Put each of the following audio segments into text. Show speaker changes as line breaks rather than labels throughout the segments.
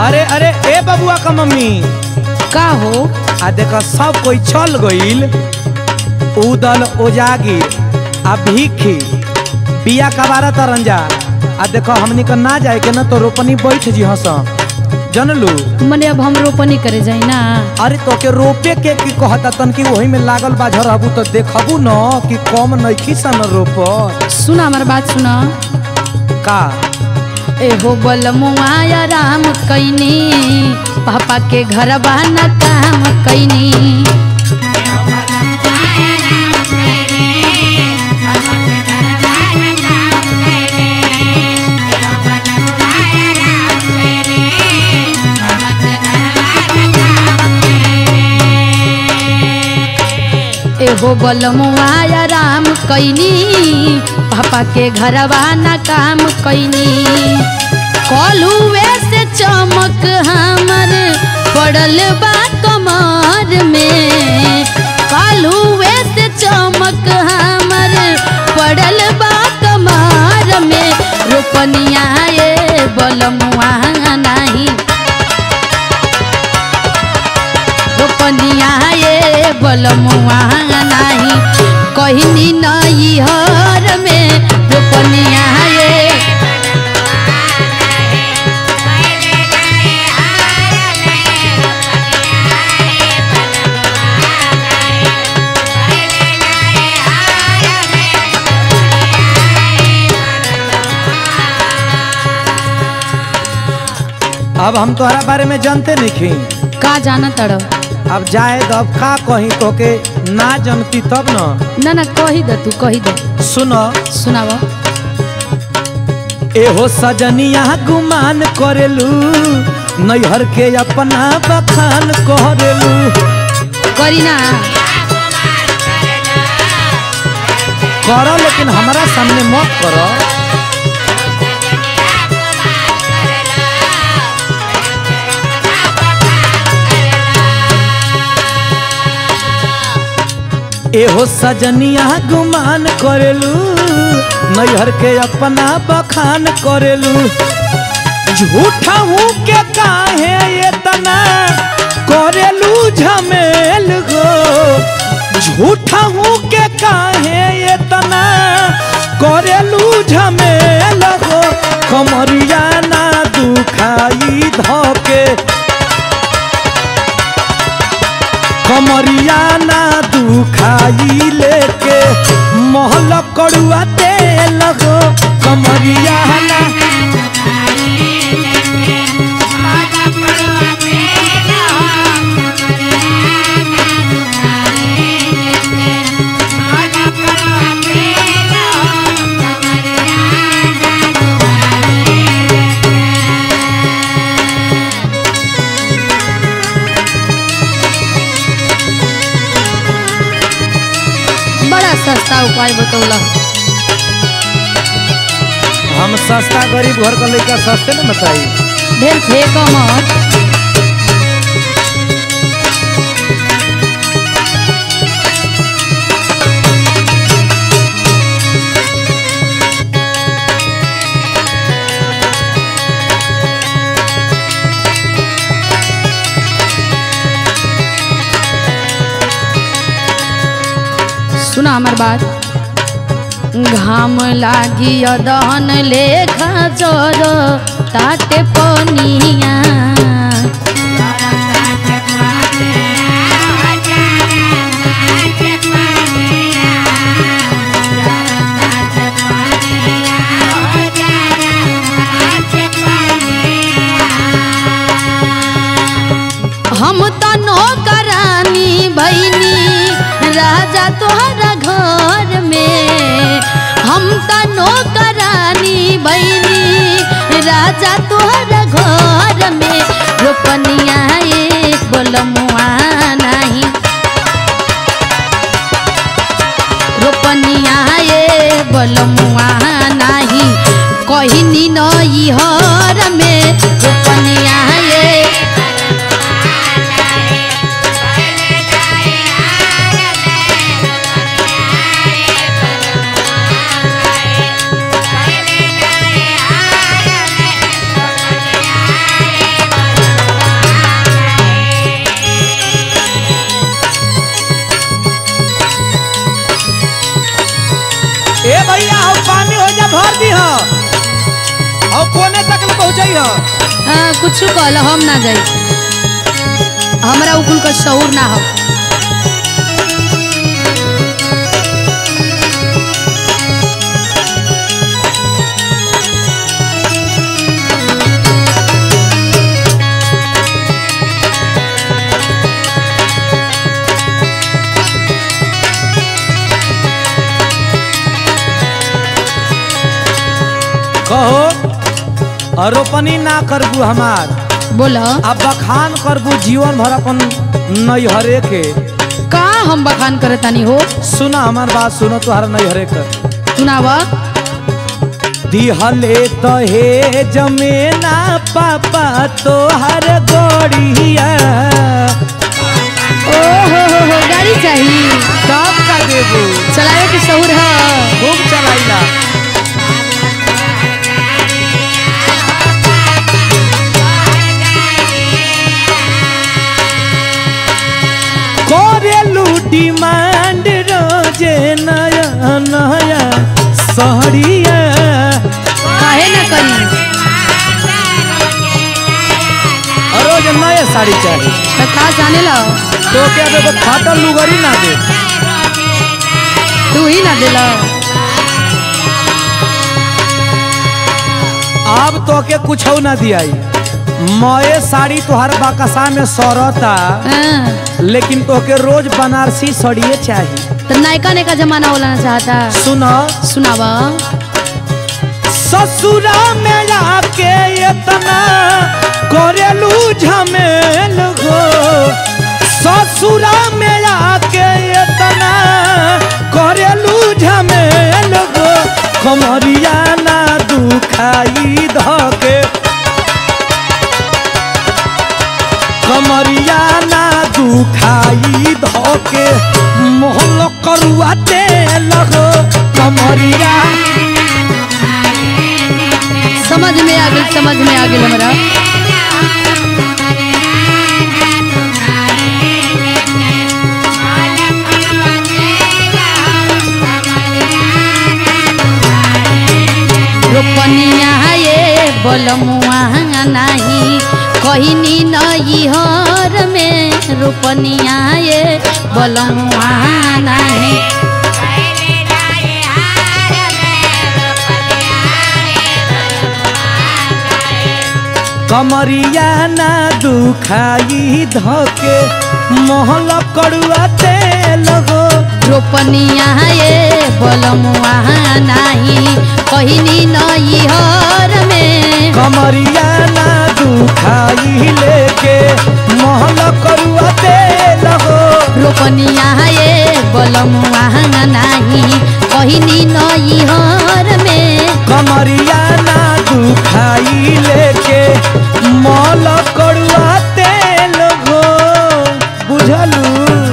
अरे अरे ए बबुआ का मम्मी
का हो
आ देखो सब कोई चल गईल उदल ओजागिर आ भीखी बिया कबारा तरंजा आ देखो हमनी का ना जाए के ना तो रोपनी बैठ जी हंस जनलू
मने अब हम रोपनी करे जाई ना
अरे तो के रोपे के की कहता तन की वही में लागल बा झरहबू तो देखबू न कि कम नइखी सन रोप
सुना हमार बात सुना
का
एहो बलमुआ राम कैनी पापा के घर बहाना काम कैनी एहो बलमुआ राम कैनी पापा के घर बहाना काम कैनी कलुए से चमक हमर पड़ल बा कमर में कलुए से चमक हमर पड़ल बा कमर में रोपनिया ये बलमुआ नाही रोपनिया ये बलमुआ नाही कहनी नई हर में रोपनिया ये
अब हम तोहरा बारे में जानते नहीं
का जाना तड़
अब जाए तो अब का कहीं तो के ना जनती तब न
ना ना कही द तू कही द
सुनो
सुनाव
एहो सजनिया गुमान करेलू नैहर के अपना बखान करेलू
करी ना
करो लेकिन हमारा सामने मत करो एहो सजनिया गुमान करेलू नैहर के अपना बखान करेलू झूठा हूँ के काहे ये तना करेलू झमेल गो झूठा हूँ के काहे ये तना करेलू झमेल गो कमरिया ना दुखाई धके कमरिया ना दुखाई लेके महल कड़ुआ तेल गो कमरिया ना
बड़ा सस्ता उपाय बतौला
हम सस्ता गरीब घर का लड़का सस्ते न बताई
ढेर फेंक मत सुना हमार बात घाम लागी दहन लेखा चोर ताटे पनिया हम त नौकरानी भैनी राजा तोहरा घर में हम त नौकरानी भैनी राजा तोहरा घर में रोपनिया एक बोलमुआ नहीं रोपनिया ये बोलमुआ नहीं कहनी नई हर में रोपनिया ये
दी हो और कोने तक ले पहुंचाई हो
हाँ, कुछ कहल हम ना जाई हमरा उकुल का शौर ना हो
कहो और रोपनी ना करबू हमार
बोल
अब बखान करबू जीवन भर अपन नैहरे के
का हम बखान करे तानी हो
सुना हमार बात सुनो तुहार नैहरे के
सुनाव
दिहले तो हे जमेना पापा तोहर गोड़िया
ओ हो हो हो गाड़ी चाहिए
कब का देबू
चलावे के शौर है
खूब चलाइला करेलू डिमांड रोजे नया नया सहरिया
काहे ना करी
रोज नया साड़ी चाहिए
तो का जाने ला
तो क्या देखो फाटल लुगरी ना दे
तू ही ना दिला
अब तो के कुछ ना दियाई मये साड़ी तोहर बाकसा में सरता
हाँ,
लेकिन तोके रोज बनारसी सड़िए चाहिए
तो नायका ने का जमाना बोलाना चाहता
सुनो
सुनावा
ससुरा में आके इतना करेलू झमेल हो ससुरा में आके इतना करेलू झमेल हो कमरिया ना दुखाई धके कमरिया ना दुखाई धके मोहल करुआ तेल हो कमरिया
समझ में आ गई समझ में आ गई हमरा रोपनिया ये बोलमुआ नहीं कहनी नई हर में रोपनिया ये बोलमुआ नहीं
कमरिया ना दुखाई धके मोहल कड़ुआ तेल हो
रोपनिया ये बोलमुआ नहीं कहनी नई हर में
कमरिया ना दुखाई लेके मोहल कड़ुआ तेल हो
रोपनिया ये बोलमुआ नहीं कहनी नई हर में
कमरिया ना दुखाई लेके मोहल कड़ुआ तेल हो बुझलू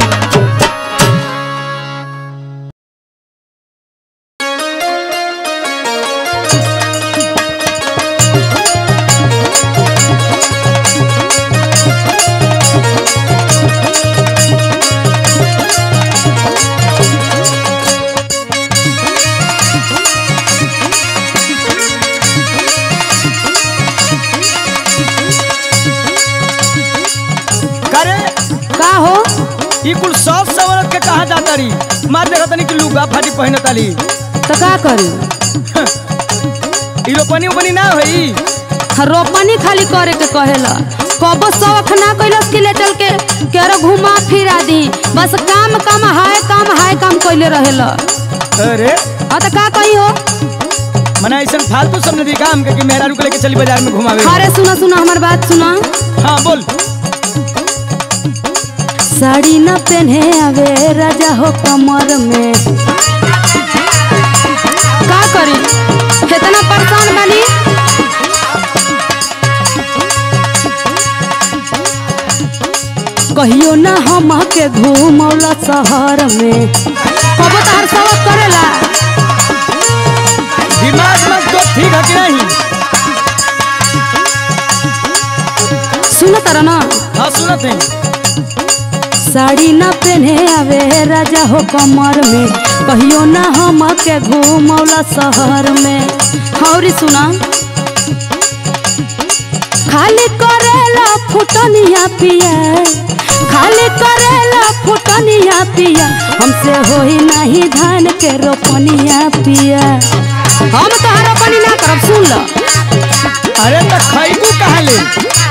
करे
का हो
ई कुल सब सवरत के कहा जाता रही मार देखा तनी कि लुगा फाटी पहने ताली
तो का करी
ई रोपनी उपनी ना होई
रोपनी खाली करे के कहेला कबो शौक ना कैलस कि ले चल के केरो घुमा फिरा दी बस काम काम हाय काम हाय काम कैले रहेला
अरे
हाँ तो का कही हो
मना ऐसा फालतू सब नदी काम के कि मेहरा रुक लेके चली बाजार में घुमावे
अरे सुना सुना हमार बात सुना
हाँ बोल
साड़ी न पहने आवे राजा हो कमर में का करी कितना परेशान बनी कहियो ना हम के घूमौला शहर में कबो तहर सबक करेला
दिमाग मत तो ठीक है कि नहीं
सुन तारा ना
हाँ सुनत है
साड़ी न पहने आवे राजा हो कमर में कहियो ना हम के घूमौला शहर में और सुना खाली करेला फुटनिया पिया खाली करेला फुटनिया पिया हमसे होई नहीं धान के रोपनिया पिया हम तो रोपनी ना करब सुन लो
अरे तो खैबू कहाँ ले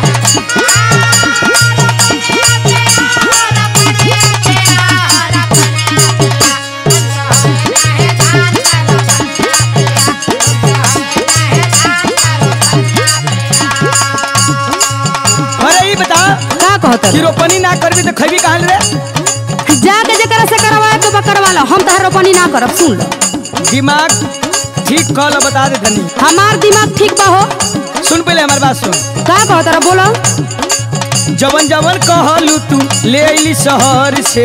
अरे ये बता
का कहत
कि रोपनी ना करबी तो खैबी कहाँ रे
जाके जकरा से करवाए के बा करवा लो हम तो रोपनी ना करब सुन लो
दिमाग ठीक कल बता दे धनी
हमार दिमाग ठीक बा हो
सुन पहले हमारी बात सुन
का कहत रहा बोलो
जवन जवन कहलू तू ले अली शहर से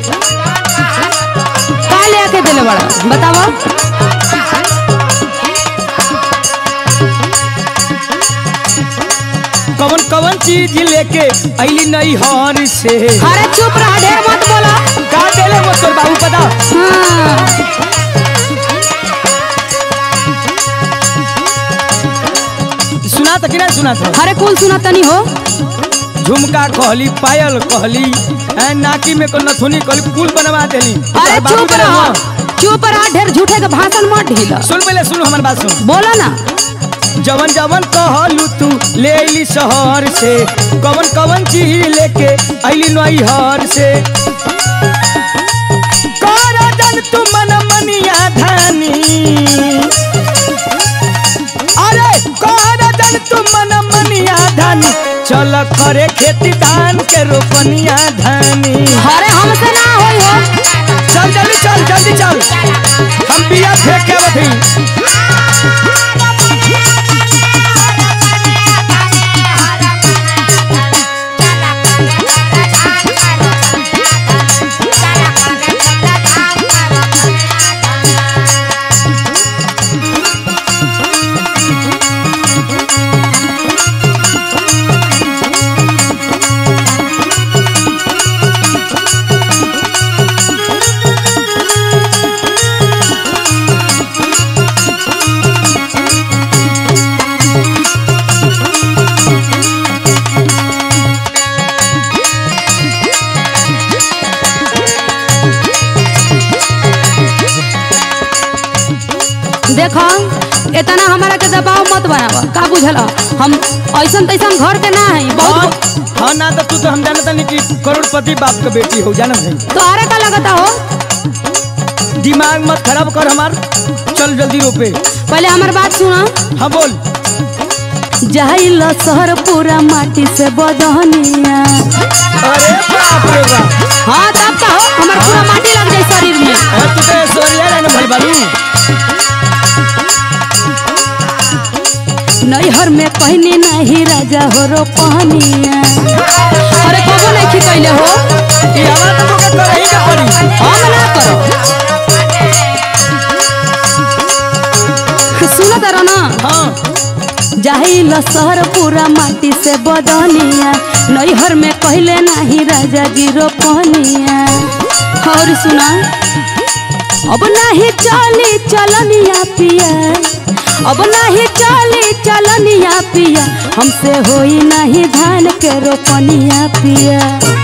का ले आके देले बड़ा बताओ
कवन कवन चीज लेके अली नई हर से
अरे चुप रहा ढेर मत बोलो
का देले वो तोर बाबू पता
हाँ
सुना तो कि नहीं सुना था
अरे कुल सुना तनी हो
झुमका कहली पायल कहली ऐ नाकी में को नथुनी कहली कुल बनवा देली
अरे
तोर बाबू
चुप
देले
रहा
हुआ।
चुप रहा ढेर झूठे के भाषण मत ढीला
सुन पहले सुन हमारी बात सुन
बोलो ना
जवन जवन कहलू तू ले अली शहर से कवन कवन चीज लेके अली नई हर से कर जन तू मन मनिया धानी अरे कर जन तू मन मनिया धानी चल करे खेती धान के रोपनिया धानी
अरे हमसे ना होई हो
चल जल्दी चल जल्दी चल हम बिया फेंक के बथी
देखो इतना हमारा के दबाव मत बनावा का बुझल हम ऐसन तैसन घर के ना है
हाँ
बहुत
हाँ ना तो तू तो हम जानता नहीं कि करोड़पति बाप का बेटी हो जाना भाई
तोहरे का लगता हो
दिमाग मत खराब कर हमार चल जल्दी रोपे
पहले हमार बात सुना
हाँ बोल
जाइल शहर पूरा माटी से बदहनिया
अरे बाप रे बाप
हाँ तब का हो हमार पूरा माटी लग जाए शरीर में
अरे तू तो ऐश्वर्या राय ने भल बालू
नैहर में कहनी नहीं राजा हो रो पहनिया अरे कबो नहीं खी कैले हो
ये हमारा तो के कर ही के पड़ी
हम ना करो सुनो तारा ना
हाँ
जाहिल शहर पूरा माटी से बदनिया नैहर में कहले नहीं राजा जी रोपनिया और सुना अब नहीं चली चलनिया पिया अब नहीं चली चलनिया पिया हमसे होई नहीं धान के रोपनिया पिया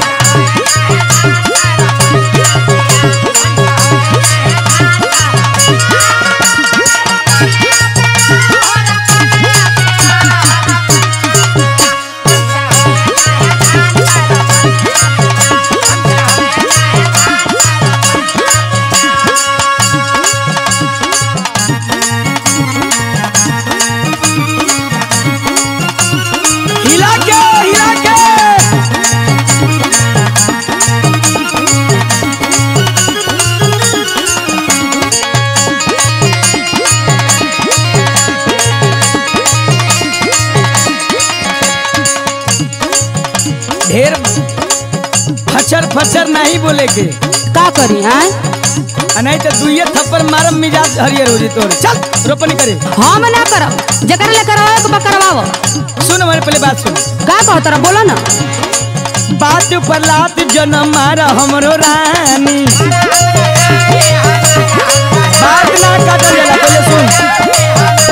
हिला के हिला के ढेर फचर फचर नहीं बोले के
का करी आय
आ नहीं तो दुइये थप्पड़ मारम मिजाज हरियर हो जी तोर चल रोपनी करे
हम ना करब जकर ले करवावे के बा करवावो
सुन हमारे पहले बात सुन
का कहत रहा बोलो ना
बात पर लात जन्म मारा हमरो रानी बात ना काटल जाला पहले सुन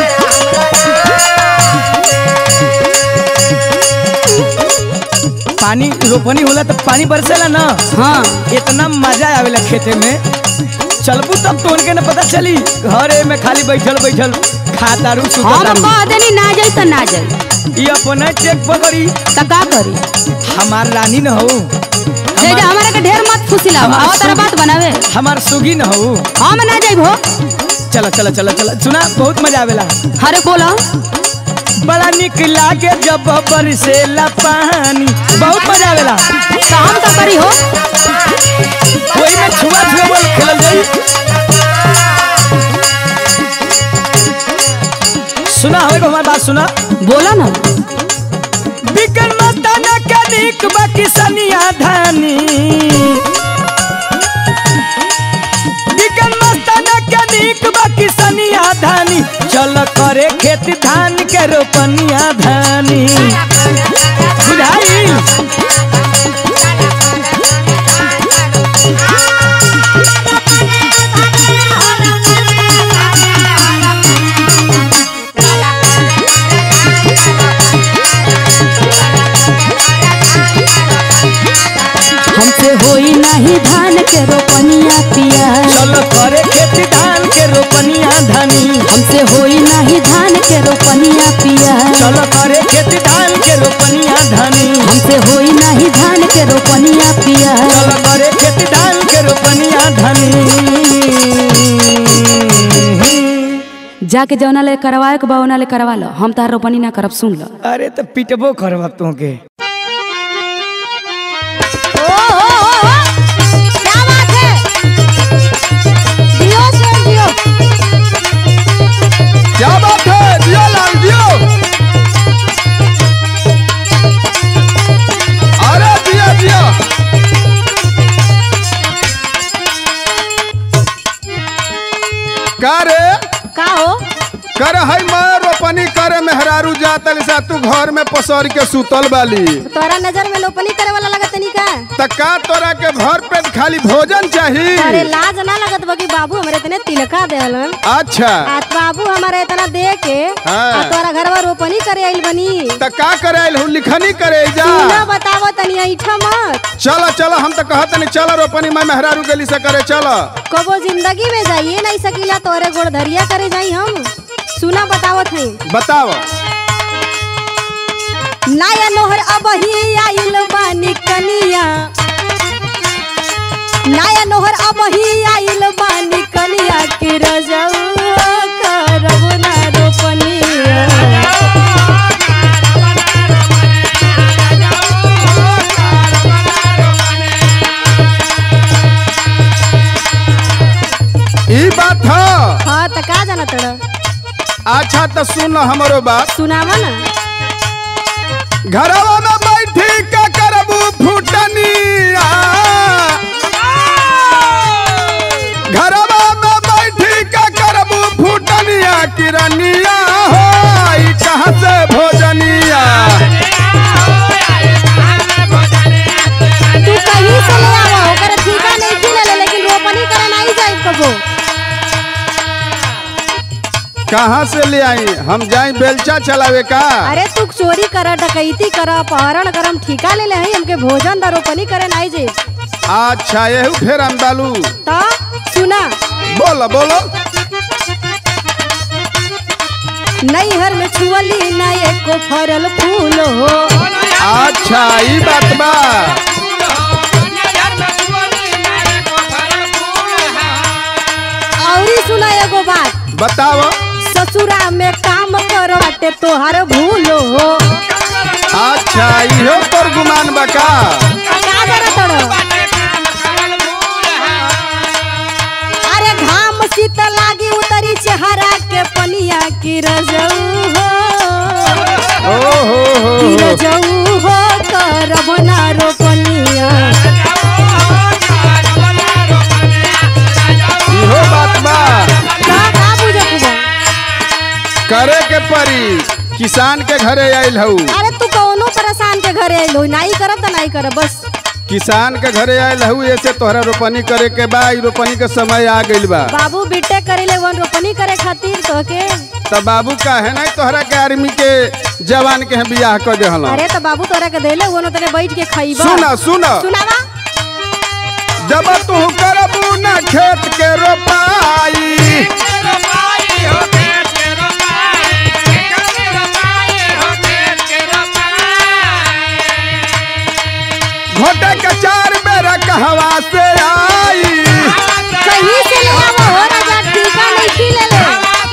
पानी रोपनी होला तो पानी बरसेला ना
हाँ
इतना मजा आवेला खेते में चलबू तब तो उनके न पता चली घरे में खाली बैठल बैठल खातारू
हम
सुतारू
कह देनी ना जाई तो ना जाई
ये अपना चेक पकड़ी
तो का करी
हमार रानी न हो
ले जा हमारा के ढेर मत फुसिला
हमार
आवा तारा
सुगी-
बात बनावे
हमार सुगी न हो
हम ना जाइबो
चलो चलो चलो चलो सुना बहुत मजा आवेला
हरे बोला
बड़ा निक लागे जब बरसेला पानी बहुत मजा आवेला
तो हम का करी हो
वही में छुआ छुआ बॉल खेलल जाई सुना हो हमारी बात सुना
बोला ना
बिकन मताना के निक बाकी सनिया धानी बिकन मस्ताना के निक बाकी सनिया धानी चल करे खेत धान के रोपनिया धानी बुझाई
हमसे होई नहीं धान के रोपनिया पिया
चल करे खेत धान के रोपनिया धानी
हमसे होई नहीं धान के रोपनिया पिया
चल करे खेत धान के रोपनिया धानी
हमसे होई नहीं धान के रोपनिया पिया
चल करे खेत धान के रोपनिया धानी
जाके जौना ले करवाए के बा ले करवा लो हम तार रोपनी ना करब सुन लो
अरे तो पिटबो करब तू के
क्या बात है दियो से दियो
क्या बात है दियो लाल दियो अरे दिया दिया का रे
का हो
कर है मैं रोपनी करे मेहरारू जातल सा तू घर में पसर के सुतल बाली
तोरा नजर में लोपनी करे वाला लगत नहीं का
त का तोरा के भर पेट खाली भोजन चाहिए
अरे लाज ना लगत बा कि बाबू हमरे इतने तिलका देलन
अच्छा
आ बाबू हमारे इतना दे के
हाँ।
आ तोरा घरवा रोपनी करे आइल बनी
त का करे आइल हूँ लिखनी करे जा
सुना बतावो तनी ऐठा मत
चलो चलो हम तो कहत नहीं चलो रोपनी मैं मेहरारू गली से करे चलो
कबो जिंदगी में जाइए नहीं सकीला तोरे गोड़ धरिया करे जाई हम सुना बतावत है
बताओ
नाया नोहर अब ही आइल बानी कनिया नाया नोहर अब ही आइल बानी कनिया के रजऊ करब ना रोपनिया
ई बात है
हाँ त का जाना तोरा
अच्छा तो सुन हमारो बात
सुनावा ना
घरवा में बैठी का करबू फुटनिया घरवा में बैठी का करबू फुटनिया किरनिया हो ई कहाँ से भोजनिया
तू कहीं से ले आवा ओकर ठीका नहीं थी ले लेकिन रोपनी करे नहीं जाई कबो
कहाँ से ले आई हम जाई बेलचा चलावे का
अरे तू चोरी कर डकैती कर अपहरण कर हम ठीका ले ले हई हमके भोजन दा रोपनी करे नहीं जाई
अच्छा यही फेर हम डालू
तो सुना
बोलो बोलो
नैहर में छुअली ना एको फरल फूल हो
अच्छा ई बात बा
औरी सुना एगो बात
बताओ
ससुरा में काम करवाटे तोहर भूल हो
अच्छा इहो तोर गुमान बा का
का करत हड़ो? अरे घाम शीत लागी उतरी चेहरा के पनिया की रजऊ हो
ओ हो हो
की
हो
रजऊ हो करब ना रोपनिया
इहो बात बा
का का बुझत बा?
करे के परी किसान के घरे आइल हऊ
अरे तू कौनो परेशान के घरे आइलो नाई करब त नाई करब बस
किसान के घरे आयल हूँ ऐसे तोहरा रोपनी करे के बा ई रोपनी के समय आ गइल बा
बाबू बीटे करेले वन रोपनी करे खातिर तो के
तब बाबू का है ना तोहरा के आर्मी के जवान के हैं बियाह कर दे
अरे तो बाबू तोरा के देले वो तने बैठ के खाइबा
सुना सुना
सुनावा
जब तू करबू ना खेत के रोपाई घोटे के चार बेरा कहवा से आई
कहीं से ले आवो हो राजा टीका नहीं खिले ले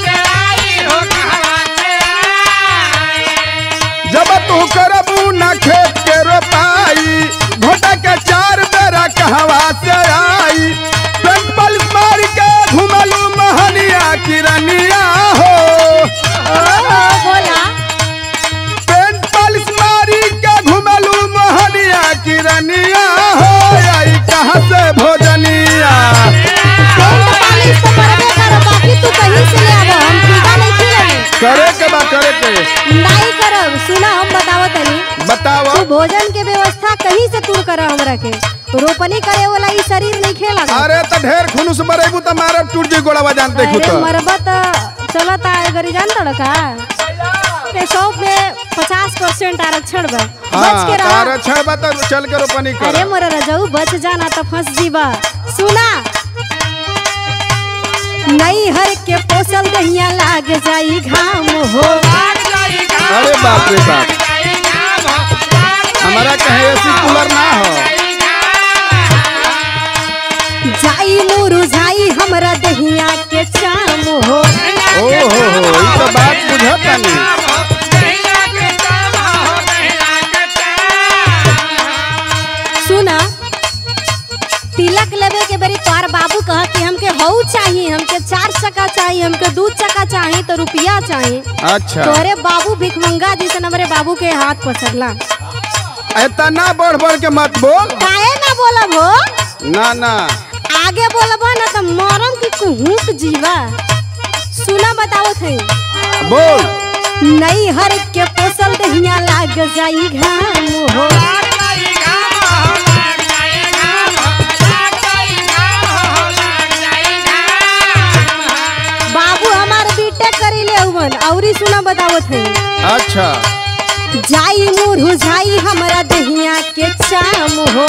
जब तू करबू ना खेत के रोपाई घोटा के चार बेरा कहवा से आई पेंपल मार के घुमलू महनिया किरनिया हो
ओ बोला
पेंपल मारी के घुमलू महनिया किरनिया हो आई कहाँ से भोजनिया
पेंट पालिश तो करबे कर बाकी तू कहीं से ले आवो हम टीका नहीं खिले ले
करे के बा करे के
नहीं करब सुना हम बतावो तनी
बताओ
तू भोजन के व्यवस्था कहीं से तू कर हमरा के रोपनी करे वाला ई शरीर नहीं खेला
अरे तो ढेर खुनुस बरेबू तो मारब टूट जी गोड़वा जानते
अरे
खुद
मरबा तो चलत आए गरी जान तड़ का पेशों में पचास परसेंट आरक्षण बा बच के
हाँ
रहा
छह बा तो चल के रोपनी कर
अरे मोर रजाऊ बच जाना तो फंस जीबा सुना नई हर के पोसल दहिया लाग जाई घाम हो
अरे बाप रे बाप हमारा कहे एसी कूलर ना हो
जाई मुरझाई हमरा दहिया के चाम हो
ओ हो हो ई तो बात बुझता नहीं
सुना तिलक लेवे के बेरी तोहार बाबू कहा कि हमके हऊ चाहिए हमके चार चक्का चाहिए हमके दू चक्का चाहिए तो रुपया चाहिए
अच्छा
तोरे बाबू भिखमंगा जैसे हमारे बाबू के हाथ पसरला
इतना बढ़ बढ़ के मत बोल
काहे ना बोलब हो
ना ना
आगे बोलबा ना तो मरम की कुहुक जीवा सुना बताओ थे
बोल
नई हर के पोसल दहिया लाग जाई घाम हो बाबू हमार बीटेक करी ले हुवन औरी सुना बताओ थे
अच्छा
जाई मुरझाई हमरा दहिया के चाम हो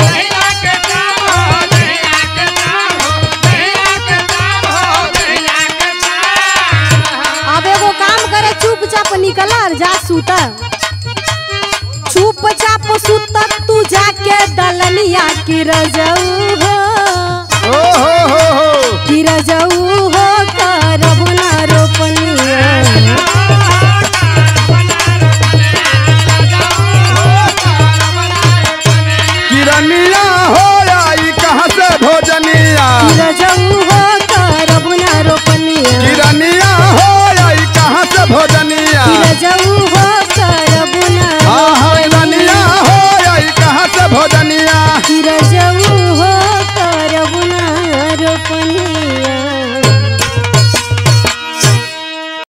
अब एगो काम करे चुपचाप निकल और जा सूता चुपचाप सूत तू जाके दलनिया की रजऊ हो
ओ हो हो हो
की रजऊ हो करब ना रोपनिया
किरनिया हो आई कहाँ से भोजनिया
की रजऊ हो करब ना रोपनिया
किरनिया हो आई कहाँ से भोजनिया
की रजऊ हो करब ना
हाँ हाँ रनिया हो आई कहाँ से भोजनिया
की रजऊ